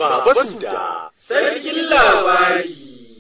Baba Suda, sarkin labari.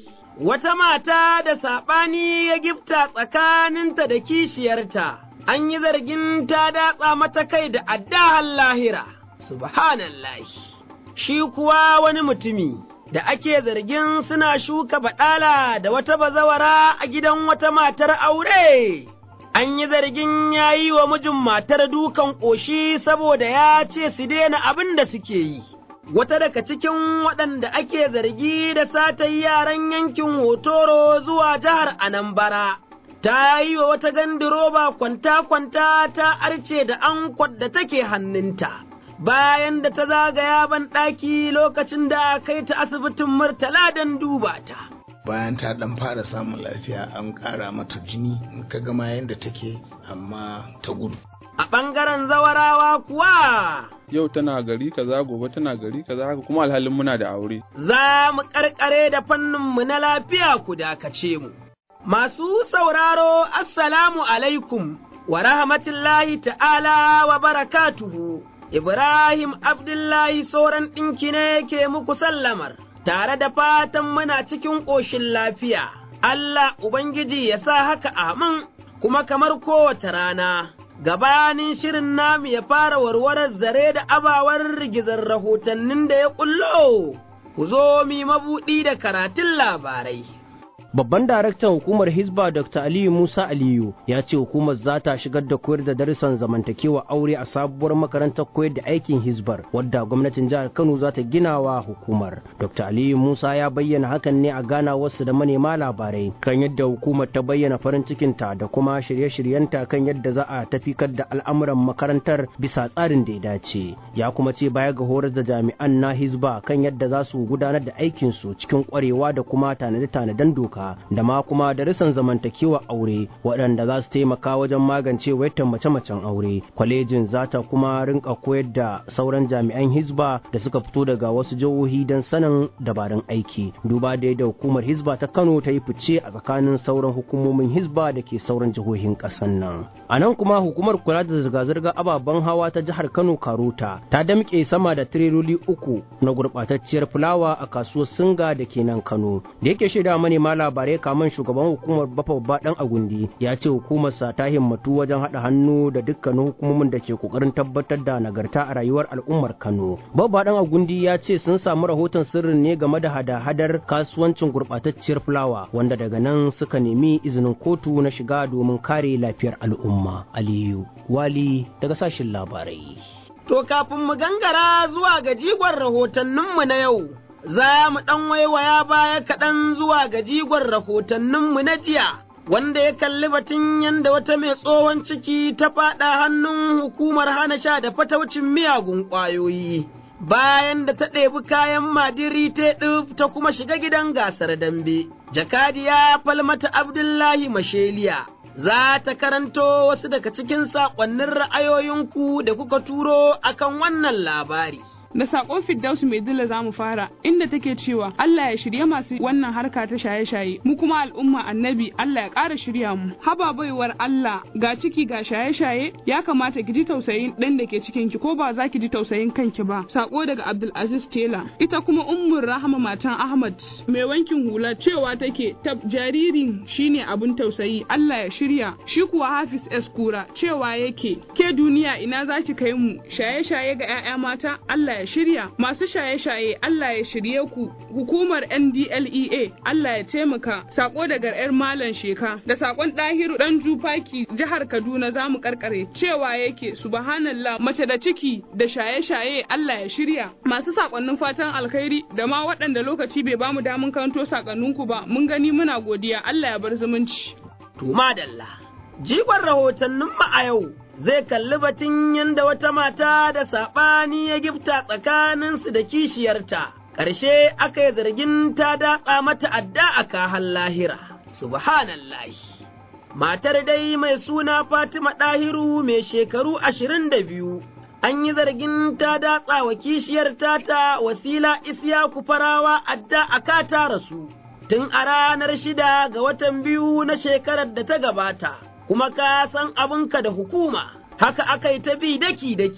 Wata mata da saɓani ya gifta tsakaninta da kishiyarta, an yi zargin ta datsa mata kai da addahan lahira, subhanallahi. Shi kuwa wani mutumi da ake zargin suna shuka baɗala da wata bazawara a gidan wata matar aure. An yi zargin ya yi wa mijin matar dukan ƙoshi saboda ya ce su daina abin da suke yi. wata daga cikin waɗanda ake zargi da sata yaran yankin Hotoro zuwa jihar Anambra. Ta yi wa wata gandiroba kwanta-kwanta ta arce da ankwat da take hannunta, bayan da ta zagaya ban ɗaki lokacin da kai ta asibitin Murtala don duba ta. bayan ta dan fara samun lafiya an ƙara mata jini in ka gama yadda take amma ta gudu A ɓangaren zawarawa kuwa yau tana gari kaza gobe tana gari kaza haka kuma alhalin muna da aure za mu ƙarƙare da fanninmu na lafiya ku dakace mu. Masu sauraro, Assalamu alaikum wa rahmatullahi ta'ala wa barakatuhu, Ibrahim Abdullahi sauran ɗinki ne ke muku sallamar, tare da fatan muna cikin ƙoshin lafiya, Allah Ubangiji ya sa haka amin, kuma kamar kowace rana. Gabanin shirin namu ya fara warwarar zare da abawar rigizar rahotannin da ya ƙullo, ku zo mi mabuɗi da karatun labarai. Babban daraktan hukumar Hizba Dr. Aliyu Musa Aliyu ya ce hukumar za ta shigar da koyar da darussan zamantakewa aure a sabuwar makarantar koyar da aikin Hizbar wadda gwamnatin jihar Kano za ta gina wa hukumar. Dr. Aliyu Musa ya bayyana hakan ne a gana wasu da manema labarai kan yadda hukumar ta bayyana farin cikinta da kuma shirye-shiryenta kan yadda za a tafikar da al'amuran makarantar bisa tsarin da ya dace. Ya kuma ce baya ga horar da jami'an na Hizba kan yadda za su gudanar da aikinsu cikin kwarewa da kuma tanade-tanaden doka. da ma kuma darussan zamantakewa aure waɗanda za su taimaka wajen magance wayar mace-macen aure kwalejin za ta kuma rinka koyar da sauran jami'an hizba da suka fito daga wasu jihohi don sanin dabarun aiki duba da yadda hukumar hizba ta kano ta yi fice a tsakanin sauran hukumomin hizba da ke sauran jihohin ƙasar nan a nan kuma hukumar kula da zirga-zirga ababen hawa ta jihar kano karuta ta damƙe sama da tireloli uku na gurɓatacciyar fulawa a kasuwar singa da ke nan kano da yake shaida manema labarai kaman shugaban hukumar bafa babba dan agundi ya ce hukumarsa ta himmatu wajen haɗa hannu da dukkanin hukumomin da ke kokarin tabbatar da nagarta a rayuwar al'ummar kano babba dan agundi ya ce sun samu rahoton sirrin ne game da hada-hadar kasuwancin gurɓatacciyar fulawa wanda daga nan suka nemi izinin kotu na shiga domin kare lafiyar al'umma aliyu wali daga sashin labarai To kafin mu gangara zuwa ga jigon rahotanninmu na yau, za mu ɗan waiwaya baya kaɗan zuwa ga jigon rahotanninmu na jiya, wanda ya kalli batun yadda wata mai tsohon ciki ta faɗa hannun hukumar hana sha da fataucin miyagun ƙwayoyi. Bayan da ta ɗebi kayan madiri ta ɗif ta kuma shiga gidan gasar dambe, jakadiya falmata Abdullahi Masheliya. Za ta karanto wasu daga cikin saƙonnin ra'ayoyinku da kuka turo akan wannan labari. da sakon Firdausu mai dila za mu fara inda take cewa Allah ya shirye masu wannan harka ta shaye-shaye mu kuma al'umma annabi Allah ya ƙara shirya mu haba baiwar Allah ga ciki ga shaye-shaye ya kamata ki ji tausayin ɗan da ke cikin ki ko ba za ki ji tausayin kanki ba sako daga Abdulaziz Tela ita kuma ummur Rahama matan Ahmad mai wankin hula cewa take tab jaririn shine abun tausayi Allah ya shirya shi kuwa Hafiz S Kura cewa yake ke duniya ina za ki kai mu shaye-shaye ga 'ya'ya mata Allah ya ya shirya masu shaye-shaye Allah ya shirye ku hukumar NDLEA Allah ya taimaka sako daga yar malam sheka da sakon ɗahiru dan jufaki jihar Kaduna za mu karkare cewa yake subhanallah mace da ciki da shaye-shaye Allah ya shirya masu sakonnin fatan alkhairi da ma waɗanda lokaci bai bamu damun karanto sakonninku ba mun gani muna godiya Allah ya bar zumunci To madalla, jigon rahotannin mu a yau zai kalli batun yadda wata mata da saɓani ya gifta tsakaninsu da kishiyarta, ƙarshe aka yi zargin ta datsa mata adda a kahan lahira, subhanallahi. Matar dai mai suna Fatima Ɗahiru mai shekaru ashirin da biyu, an yi zargin ta datsa wa kishiyar tata wasila Isiyaku farawa adda a kata rasu, tun a ranar shida ga watan biyu na shekarar da ta gabata. kuma ka san abinka da hukuma, haka aka yi ta bi daki-daki,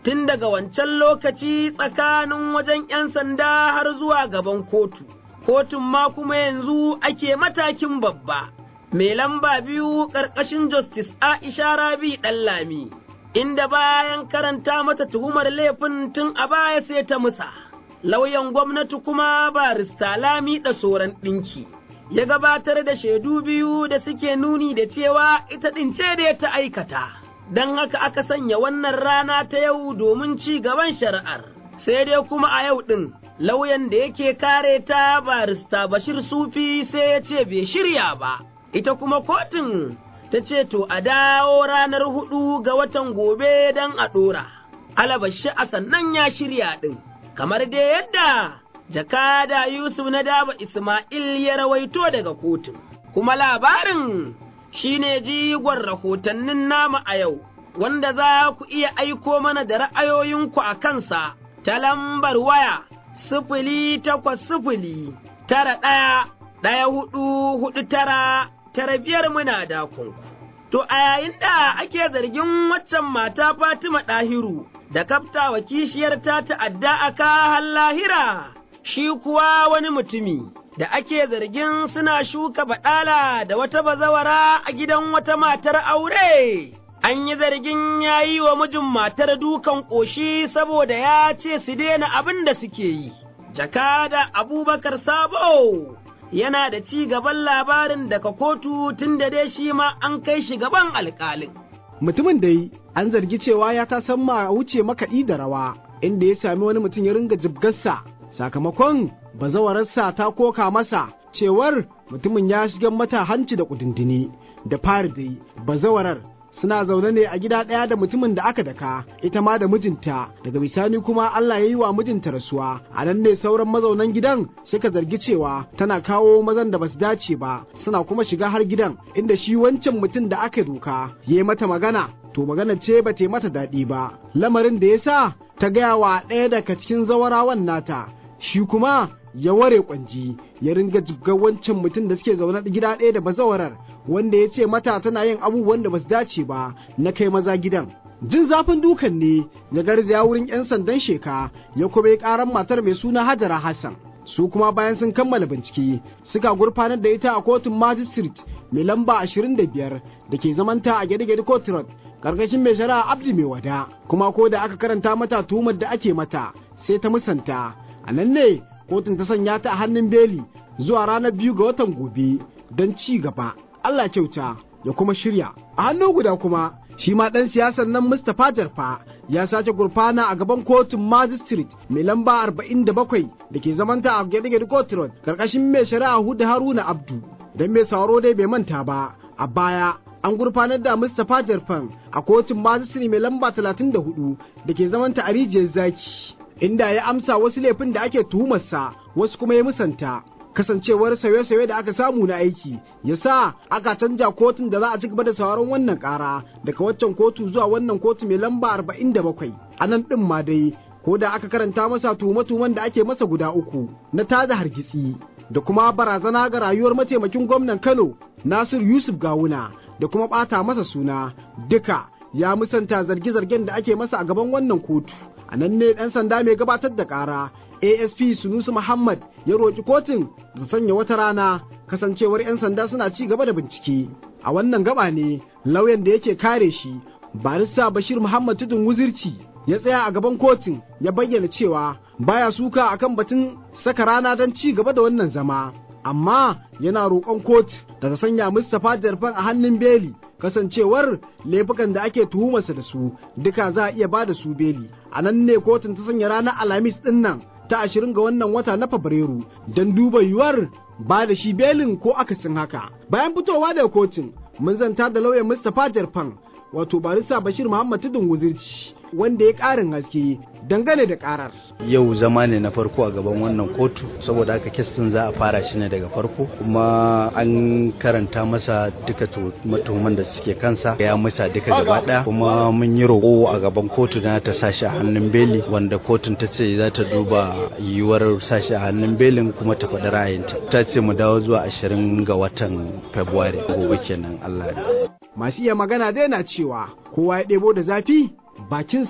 tun daga wancan lokaci tsakanin wajen ‘yan sanda har zuwa gaban kotu, kotun ma kuma yanzu ake matakin babba, mai lamba biyu ƙarƙashin Justice Aisha Rabi Ɗanlami, inda bayan karanta mata tuhumar laifin tun a baya sai ta musa, lauyan gwamnati kuma barista Lami da soran ɗinki. Ya gabatar da shaidu biyu da suke nuni da cewa ita ɗin ce da ta aikata. don haka aka sanya wannan rana ta yau domin ci gaban shari'ar, sai dai kuma a yau ɗin lauyan da yake kare ta barista Bashir Sufi sai ya ce bai shirya ba, ita kuma kotun ta ce to a dawo ranar hudu ga watan gobe don a ɗora, alabashi a sannan ya shirya ɗin, kamar dai yadda jakada Yusuf na daba Ismail ya rawaito daga kotun, kuma labarin shi ne jigon rahotannin nama a yau, wanda za ku iya aiko mana da ra'ayoyinku a kansa ta lambar waya sifili takwas sifili tara ɗaya ɗaya hudu hudu tara tara biyar muna dakunku. To a yayin da ake zargin waccan mata Fatima ɗahiru da kafta wa kishiyar ta ta'adda a kahan lahira, shi kuwa wani mutumi. da ake zargin suna shuka baɗala da wata bazawara a gidan wata matar aure. An yi zargin ya yi wa mijin matar dukan ƙoshi saboda ya ce su daina abin da suke yi. Jakada Abubakar Sabo yana da ci gaban labarin daga kotu tun da dai shi ma an kai shi gaban alƙalin. Mutumin dai an zargi cewa ya ta san ma wuce makaɗi da rawa, inda ya sami wani mutum ya ringa jibgarsa sakamakon bazawararsa ta koka masa cewar mutumin ya shiga mata hanci da kudindini da fari dai bazawarar suna zaune ne a gida ɗaya da mutumin da aka daka ita ma da mijinta daga bisani kuma Allah ya yi wa mijinta rasuwa a nan ne sauran mazaunan gidan suka zargi cewa tana kawo mazan da basu dace ba suna kuma shiga har gidan inda shi wancan mutum da aka doka ya yi mata magana to magana ce ba ta mata daɗi ba lamarin da ya sa ta gaya wa ɗaya daga cikin zawarawan nata shi kuma ya ware kwanji ya ringa jibgar wancan mutum da suke zaune gida ɗaya da bazawarar wanda ya ce mata tana yin abubuwan da basu dace ba na kai maza gidan jin zafin dukan ne ya garzaya wurin 'yan sandan sheka ya kuma yi karan matar mai suna hajara hassan su kuma bayan sun kammala bincike suka gurfanar da ita a kotun magistrate mai lamba 25 da ke zamanta a gede-gede court road karkashin mai shari'a abdi mai wada kuma ko da aka karanta mata tuhumar da ake mata sai ta musanta a nan ne kotun ta sanya ta a hannun beli zuwa ranar biyu ga watan gobe don ci gaba Allah kyauta ya kuma shirya a hannu guda kuma shi ma ɗan siyasan nan Mustapha Jarfa ya sace gurfana a gaban kotun magistrate mai lamba 47 da ke zamanta a gede-gede court road karkashin mai shari'a Huda Haruna Abdu don mai sauro dai bai manta ba a baya an gurfanar da Mustapha Jarfan a kotun magistrate mai lamba 34 da ke zamanta a rijiyar zaki inda ya amsa wasu laifin da ake tuhumarsa wasu kuma ya musanta kasancewar sauye-sauye da aka samu na aiki ya sa aka canja kotun da za a ci gaba da sauran wannan kara daga waccan kotu zuwa wannan kotu mai lamba 47 a nan ɗin ma dai ko da aka karanta masa tuhume-tuhumen da ake masa guda uku na tada hargitsi da kuma barazana ga rayuwar mataimakin gwamnan Kano Nasir Yusuf Gawuna da kuma ɓata masa suna duka ya musanta zarge-zargen da ake masa a gaban wannan kotu a nan ne ɗan sanda mai gabatar da ƙara asp sunusu muhammad ya roƙi kotun da sanya wata rana kasancewar 'yan sanda suna ci gaba da bincike a wannan gaba ne lauyan da yake kare shi barista bashir muhammad tudun wuzirci ya tsaya a gaban kotun ya bayyana cewa baya suka akan batun saka rana don ci gaba da wannan zama amma yana roƙon kotu da ta sanya mustapha jarfan a hannun beli kasancewar laifukan da ake tuhumarsa da su duka za a iya ba da su beli a nan ne kotun ta sanya ranar alhamis din nan ta ashirin ga wannan wata na fabrairu don duba yiwuwar ba da shi belin ko akasin haka bayan fitowa daga kotun mun zanta da lauyan mustapha jarfan wato barista bashir muhammad tudun wuzirci wanda ya ƙarin haske dangane da ƙarar. Yau zama ne na farko a gaban wannan kotu saboda haka kestin za a fara shi ne daga farko kuma an karanta masa duka matuhuman da suke kansa ya musa duka gaba ɗaya kuma mun yi roƙo a gaban kotu na ta sashi a hannun beli wanda kotun ta ce za ta duba yiwuwar sashi a hannun belin kuma ta faɗi ra'ayinta ta ce mu dawo zuwa ashirin ga watan Fabrairu gobe kenan Allah Masu iya magana dai na cewa kowa ya ɗebo da zafi bakinsa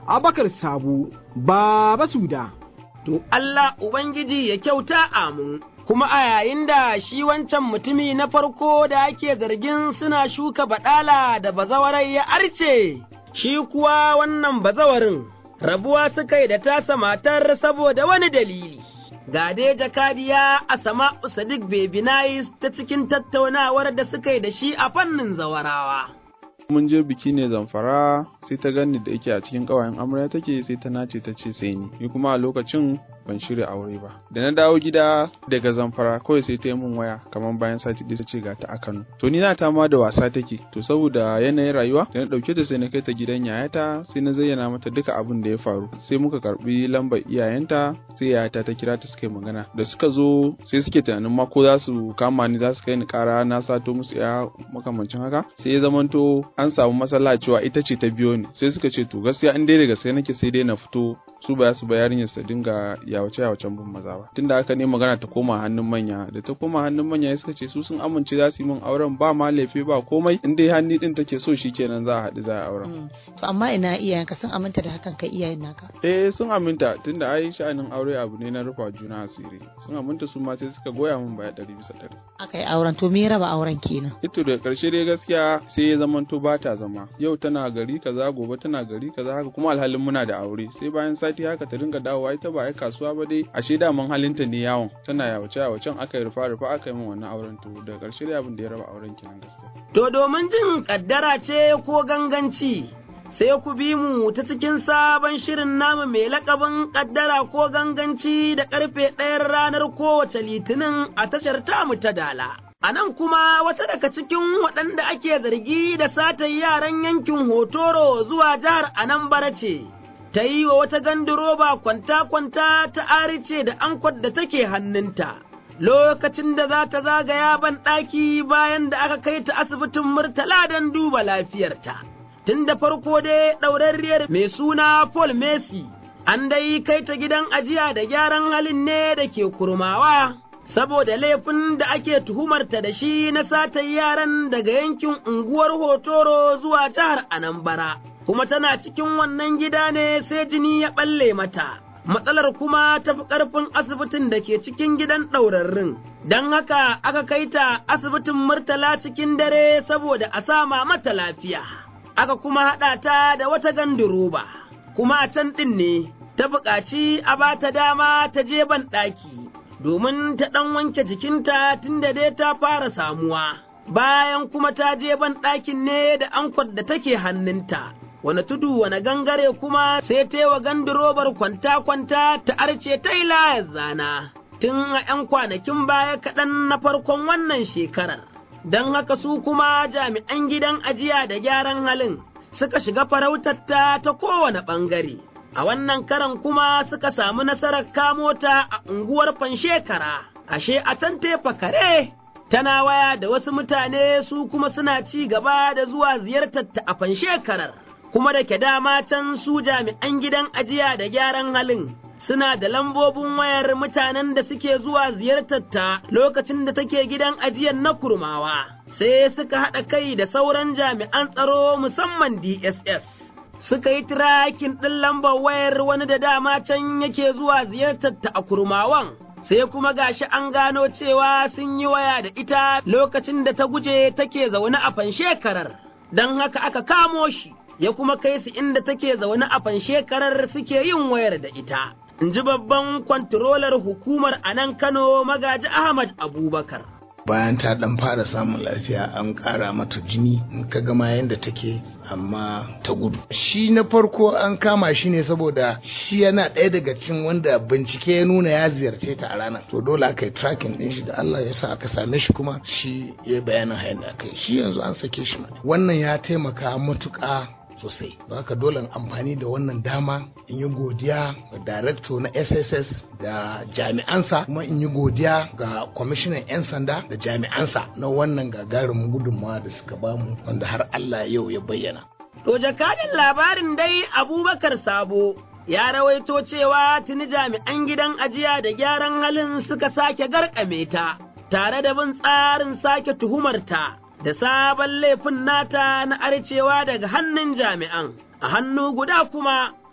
Abakar Sabu, Baba Suda. To Allah Ubangiji ya kyauta amin. Kuma a yayin da shi wancan mutumi na farko da ake zargin suna shuka baɗala da bazawarai ya arce, shi kuwa wannan bazawarin rabuwa suka yi da tasa matar saboda wani dalili. Ga dai jakadiya a sama Sadiq Bebinais ta cikin tattaunawar da suka yi da shi a fannin zawarawa. mun je biki ne zamfara sai ta gani da yake a cikin ƙawayen amarya take sai ta nace ta ce sai ni ni kuma a lokacin ban shirya aure ba da na dawo gida daga zamfara kawai sai ta yi min waya kamar bayan sati ɗaya ta ce ga ta a Kano to ni na ta ma da wasa take to saboda yanayin rayuwa da na ɗauke ta sai na kai ta gidan yayata sai na zayyana mata duka abin da ya faru sai muka karbi lambar iyayenta sai yayata ta kira ta suka yi magana da suka zo sai suke tunanin ma ko za su kama ni za su kai ni ƙara na sato musu ya makamancin haka sai ya zamanto an samu matsala cewa ita ce ta biyo ni sai suka ce to gaskiya in dai da gaske nake sai dai na fito su ba su ba yarinyar su dinga yawace yawacen bin maza ba tunda haka ne magana ta koma hannun manya da ta koma hannun manya suka ce su sun amince za su yi min auren ba ma laifi ba komai in dai hannu din take so shikenan za a haɗu za a auren to amma ina iyayenka sun aminta da hakan kai iyayen naka eh sun aminta tunda ai sha'anin aure abu ne na rufa juna asiri sun aminta su ma sai suka goya min baya ɗari bisa ɗari aka yi auren to me raba auren kenan ito da ƙarshe dai gaskiya sai ya zamanto ba ta zama yau tana gari kaza gobe tana gari kaza haka kuma alhalin muna da aure sai bayan sati haka ta dinga dawowa ita ba ai kasuwa ba dai ashe daman halinta ne yawon tana yawace yawacen aka yi rufa rufa aka yi min wannan auren to da ƙarshe dai abin da ya raba auren kenan gaskiya To domin jin kaddara ce ko ganganci sai ku bi mu ta cikin sabon shirin namu mai lakabin kaddara ko ganganci da karfe ɗayan ranar kowace litinin a tashar tamu ta dala. A nan kuma wata daga cikin waɗanda ake zargi da satar yaran yankin Hotoro zuwa jihar Anambra ce, ta yi wa wata gandiroba kwanta-kwanta ta arice da ankwat da take hannunta. Lokacin da za ta zagaya ban ɗaki bayan da aka kai ta asibitin Murtala don duba lafiyarta. Tun da farko dai ɗaurarriyar mai suna Paul Messi, an dai kai ta gidan ajiya da gyaran halin ne da ke kurmawa. saboda laifin da ake tuhumarta da shi na satar yaran daga yankin unguwar Hotoro zuwa jihar Anambra, kuma tana cikin wannan gida ne sai jini ya ɓalle mata. Matsalar kuma ta fi ƙarfin asibitin da ke cikin gidan ɗaurarrin, don haka aka kai ta asibitin Murtala cikin dare saboda a sama mata lafiya. Aka kuma haɗa ta da wata ganduroba, kuma a can ɗin ne ta buƙaci a ba ta dama ta je ban ɗaki. domin ta ɗan wanke jikinta tun da dai ta fara samuwa, bayan kuma ta je ban ɗakin ne da ankwat da take hannunta. Wane tudu wane gangare kuma sai ta wa gandirobar kwanta-kwanta ta arce ta yi layar zana, tun a ’yan kwanakin baya kaɗan na farkon wannan shekarar. Don haka su kuma jami'an gidan ajiya da gyaran halin suka shiga farautarta ta kowane ɓangare. a wannan karan kuma suka samu nasarar kamo ta a unguwar fanshekara, ashe a can tefa kare, tana waya da wasu mutane su kuma suna ci gaba da zuwa ziyartar ta a fanshekarar, kuma da ke dama can su jami'an gidan ajiya da gyaran halin. Suna da lambobin wayar mutanen da suke zuwa ziyartar ta lokacin da take gidan ajiyar na kurmawa, sai suka haɗa kai da sauran jami'an tsaro musamman DSS. suka yi tirakin ɗin lambar wayar wani da dama can yake zuwa ziyartar ta a kurmawan, sai kuma gashi an gano cewa sun yi waya da ita lokacin da ta guje take zaune a fanshekarar, don haka aka kamo shi, ya kuma kai su inda take zaune a fanshekarar suke yin wayar da ita. In ji babban kwantirolar hukumar a nan Kano magaji Ahmad Abubakar. bayan ta dan fara samun lafiya an ƙara mata jini in ka gama yadda take amma ta gudu shi na farko an kama shi ne saboda shi yana ɗaya daga cikin wanda bincike ya nuna ya ziyarce ta a ranar to dole aka yi tracking ɗin shi da Allah ya sa aka same shi kuma shi ya bayanin hayan da aka yi shi yanzu an sake shi wannan ya taimaka matuƙa sosai haka dole amfani da wannan dama in yi godiya ga darakto na sss da jami'ansa kuma in yi godiya ga kwamishinan 'yan sanda da jami'ansa na wannan gagarumin gudunmawa da suka bamu wanda har allah yau ya bayyana To jakadin labarin dai abubakar sabo ya rawaito cewa tuni jami'an gidan ajiya da gyaran halin suka sake garkame ta tare da bin tsarin sake tuhumarta da sabon laifin nata na arcewa daga hannun jami'an, a hannu guda kuma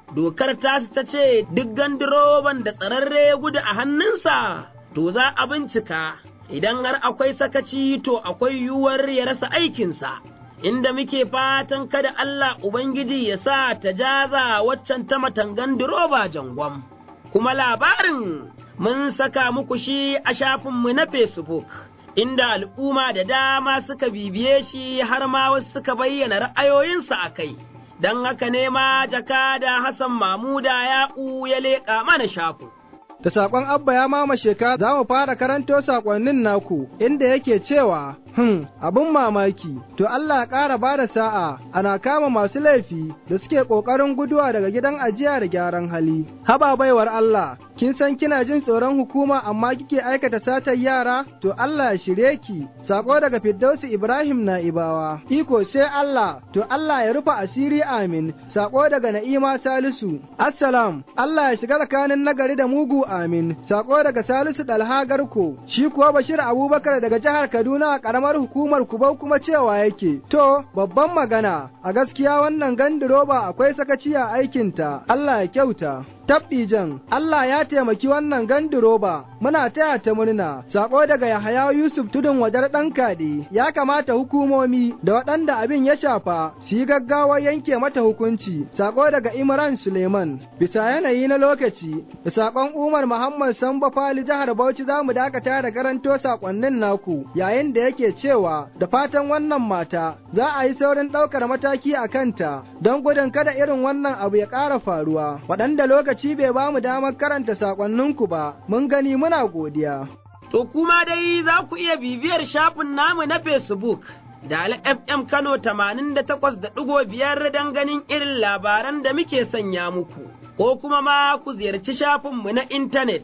dokar tasu ta ce duk gandiroban da tsararre ya gudu a hannunsa, to za a bincika, idan har akwai sakaci to akwai yiwuwar ya rasa aikinsa. Inda muke fatan kada Allah Ubangiji ya sa ta jaza waccan ta matangan diroba jangwam, kuma labarin mun saka muku shi a shafinmu na Facebook. inda al'umma da dama suka bibiye shi har ma wasu suka bayyana ra'ayoyinsu a kai, don haka ne ma jakada Hassan Mamuda ya'u ya leƙa mana shafin. Da saƙon Abba ya mama sheka za mu fara karanto saƙonnin naku inda yake cewa Hmm, abin mamaki, to Allah ƙara ba da sa'a ana kama masu laifi da suke ƙoƙarin guduwa daga gidan ajiya da gyaran hali. Haba baiwar Allah, kin san kina jin tsoron hukuma amma kike aikata satar yara? To Allah ya shirye ki, saƙo daga Firdausi Ibrahim na Ibawa. Iko sai Allah, to Allah ya rufa asiri amin, saƙo daga Na'ima Salisu. Assalam, Allah ya shiga tsakanin nagari da mugu amin, saƙo daga Salisu Dalha Garko. Shi kuwa Bashir Abubakar daga jihar Kaduna a ƙaramar karamar hukumar Kubau kuma cewa yake, To, babban magana, a gaskiya wannan gandiroba akwai sakaci a aikinta, Allah ya kyauta. tabdijan Allah ya taimaki wannan gandiroba muna taya ta murna sako daga Yahaya Yusuf tudun wadar ɗan kaɗe ya kamata hukumomi da waɗanda abin ya shafa su yi gaggawa yanke mata hukunci sako daga Imran Suleiman bisa yanayi na lokaci da sakon Umar Muhammad Samba Fali jihar Bauchi za mu dakata da karanto sakonnin naku yayin da yake cewa da fatan wannan mata za a yi saurin ɗaukar mataki a kanta don gudun kada irin wannan abu ya ƙara faruwa waɗanda lokaci bai ba mu damar karanta sakonninku ba mun gani muna godiya. To kuma dai za ku iya bibiyar shafin namu na Facebook da FM Kano tamanin da takwas da ɗigo biyar don ganin irin labaran da muke sanya muku, ko kuma ma ku ziyarci shafinmu na intanet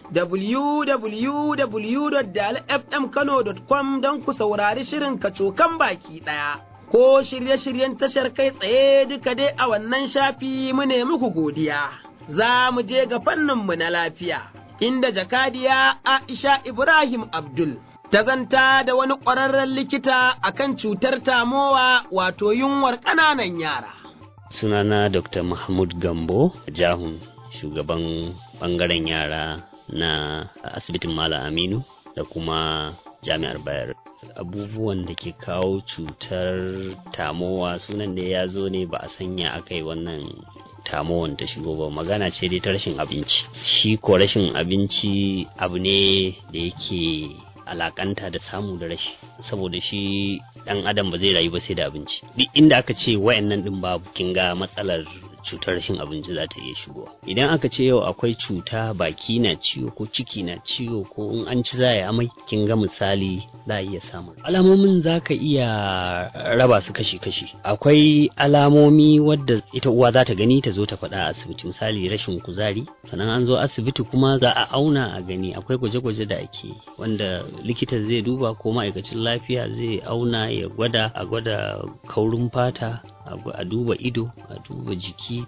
www.dalfmkano.com don ku saurari shirin kacokan baki ɗaya. Ko shirye-shiryen tashar kai tsaye duka dai a wannan shafi mu ne muku godiya. Za mu je ga fanninmu na lafiya, inda jakadiya Aisha Ibrahim Abdul ta zanta da wani ƙwararren likita akan cutar tamowa wato yunwar ƙananan yara. Sunana Dr. Mahmud Gambo, Jahun, shugaban ɓangaren yara na asibitin Malam Aminu da kuma jami'ar Bayar. Abubuwan da ke kawo cutar tamowa sunan da ya zo ne ba a sanya aka yi wannan tamowan ta shigo ba magana ce dai ta rashin abinci. Shi ko rashin abinci abu ne da yake alakanta da samu da rashi saboda shi dan adam ba zai rayu ba sai da abinci duk inda aka ce wayannan din babu kin ga matsalar cutar rashin abinci za ta iya shigowa idan aka ce yau akwai cuta baki na ciwo ko ciki na ciwo ko in an ci za a amai kin ga misali za a iya samun alamomin za ka iya raba su kashi-kashi akwai alamomi wadda ita uwa za ta gani ta zo ta faɗa a asibiti misali rashin kuzari sannan an zo asibiti kuma za a auna a gani akwai gwaje-gwaje da ake wanda likita zai duba ko ma'aikacin lafiya zai auna ya gwada a gwada kaurin fata a duba ido a duba jiki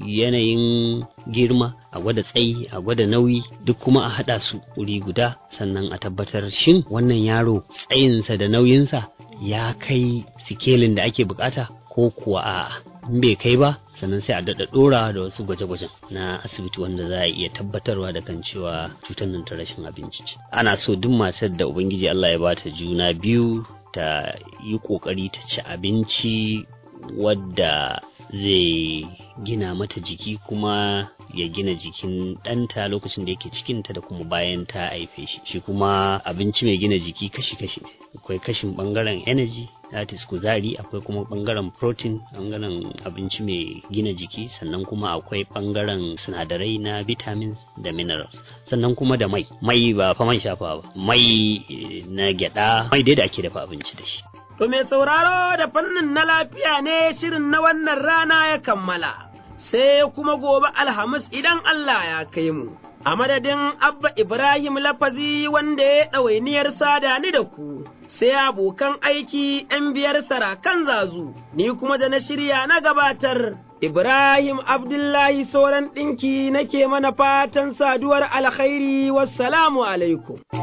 yanayin girma a gwada tsayi a gwada nauyi duk kuma a haɗa su wuri guda sannan a tabbatar shin wannan yaro tsayinsa da nauyinsa ya kai sikelin da ake bukata ko kuwa a in bai kai ba sannan sai a daɗa ɗora da wasu gwaje-gwajen na asibiti wanda za a iya tabbatarwa da kan cewa cutar nan ta rashin abinci ce ana so duk matar da ubangiji Allah ya bata juna biyu ta yi ƙoƙari ta ci abinci wadda zai gina mata jiki kuma ya gina jikin ɗanta lokacin da yake cikinta da kuma bayan ta haife shi shi kuma abinci mai gina jiki kashi-kashi ne akwai kashin ɓangaren energy that is kuzari akwai kuma ɓangaren protein ɓangaren abinci mai gina jiki sannan kuma akwai ɓangaren sinadarai na vitamins da minerals sannan kuma da mai mai ba fa man shafa ba mai na gyada mai dai da ake dafa abinci da shi To mai sauraro da fannin na lafiya ne shirin na wannan rana ya kammala, sai kuma gobe Alhamis idan Allah ya kai mu. A madadin Abba Ibrahim Lafazi wanda ya ɗawainiyar sada ni da ku, sai abokan aiki ‘yan biyar sarakan zazu, ni kuma da na shirya na gabatar. Ibrahim Abdullahi sauran ɗinki nake mana fatan saduwar alkhairi wassalamu alaikum.